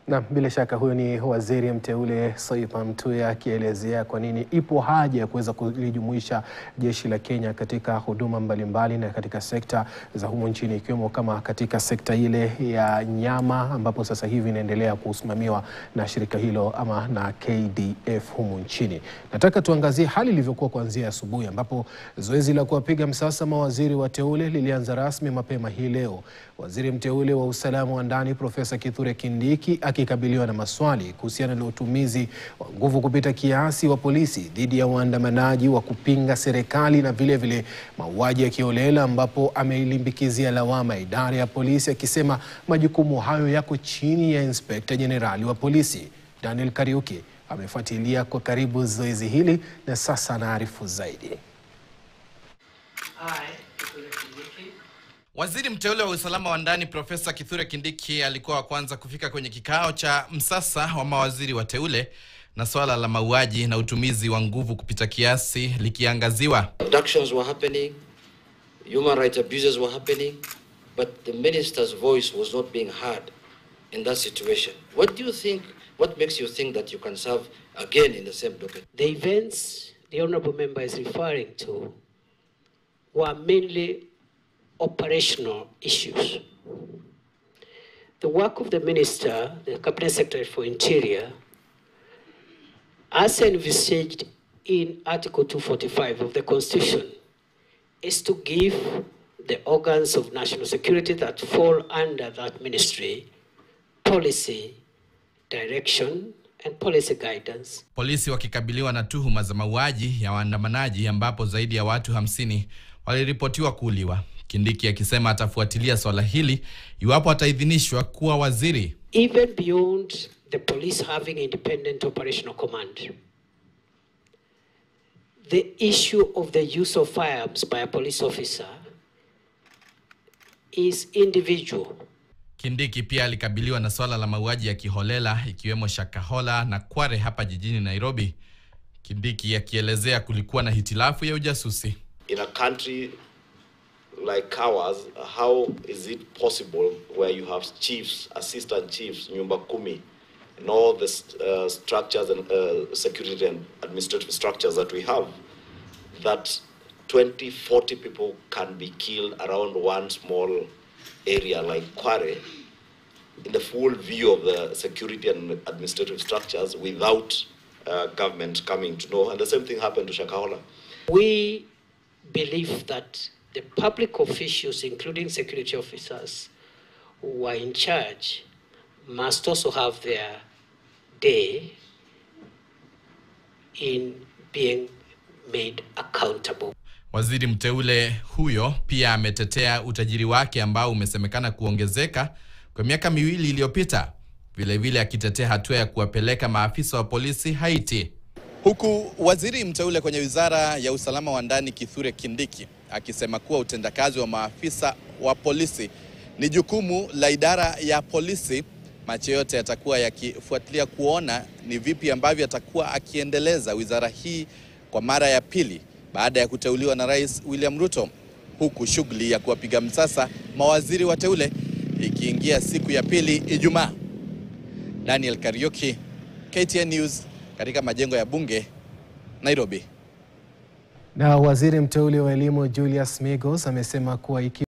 Na bila shaka huyo ni waziri mteule Soipan Mtuya akielezea kwa nini ipo haja ya kuweza kulijumuisha jeshi la Kenya katika huduma mbalimbali na katika sekta za humu nchini ikiwemo kama katika sekta ile ya nyama ambapo sasa hivi inaendelea kusimamiwa na shirika hilo ama na KDF humu nchini. Nataka tuangazie hali ilivyokuwa kuanzia asubuhi ambapo zoezi la kuwapiga msasa mawaziri wateule lilianza rasmi mapema hii leo. Waziri mteule wa usalama wa ndani Profesa Kithure Kindiki akikabiliwa na maswali kuhusiana na utumizi wa nguvu kupita kiasi wa polisi dhidi ya waandamanaji wa kupinga serikali na vilevile mauaji ya kiholela, ambapo ameilimbikizia lawama idara ya polisi akisema majukumu hayo yako chini ya inspekta jenerali wa polisi. Daniel Kariuki amefuatilia kwa karibu zoezi hili na sasa anaarifu zaidi. Waziri mteule wa usalama wa ndani Profesa Kithure Kindiki alikuwa wa kwanza kufika kwenye kikao cha msasa wa mawaziri wateule na swala la mauaji na utumizi wa nguvu kupita kiasi likiangaziwa. Abductions were happening, human rights abuses were happening, but the minister's voice was not being heard in that situation. What do you think, what makes you think that you can serve again in the same docket? The events the honourable member is referring to were mainly operational issues. The work of the minister, the cabinet secretary for interior, as envisaged in Article 245 of the Constitution, is to give the organs of national security that fall under that ministry policy, direction, and policy guidance. Polisi wakikabiliwa na tuhuma za mauaji ya waandamanaji ambapo zaidi ya watu hamsini waliripotiwa kuuliwa. Kindiki akisema atafuatilia swala hili iwapo ataidhinishwa kuwa waziri. Even beyond the police having independent operational command, the issue of the use of firearms by a police officer is individual. Kindiki pia alikabiliwa na swala la mauaji ya kiholela ikiwemo Shakahola na Kware hapa jijini Nairobi. Kindiki akielezea kulikuwa na hitilafu ya ujasusi. in a country like ours, how is it possible where you have chiefs, assistant chiefs, nyumba kumi, and all the uh, structures and uh, security and administrative structures that we have, that 20, 40 people can be killed around one small area like Kware in the full view of the security and administrative structures without uh, government coming to know. And the same thing happened to Shakahola. We believe that the public officials, including security officers who are in charge, must also have their day in being made accountable. Waziri mteule huyo pia ametetea utajiri wake ambao umesemekana kuongezeka kwa miaka miwili iliyopita, vilevile akitetea hatua ya kuwapeleka maafisa wa polisi Haiti. Huku waziri mteule kwenye wizara ya usalama wa ndani Kithure Kindiki akisema kuwa utendakazi wa maafisa wa polisi ni jukumu la idara ya polisi, macho yote yatakuwa yakifuatilia kuona ni vipi ambavyo atakuwa akiendeleza wizara hii kwa mara ya pili baada ya kuteuliwa na Rais William Ruto, huku shughuli ya kuwapiga msasa mawaziri wateule ikiingia siku ya pili Ijumaa. Daniel Kariuki, KTN News katika majengo ya bunge Nairobi. Na waziri mteule wa elimu Julius Migos amesema kuwa iki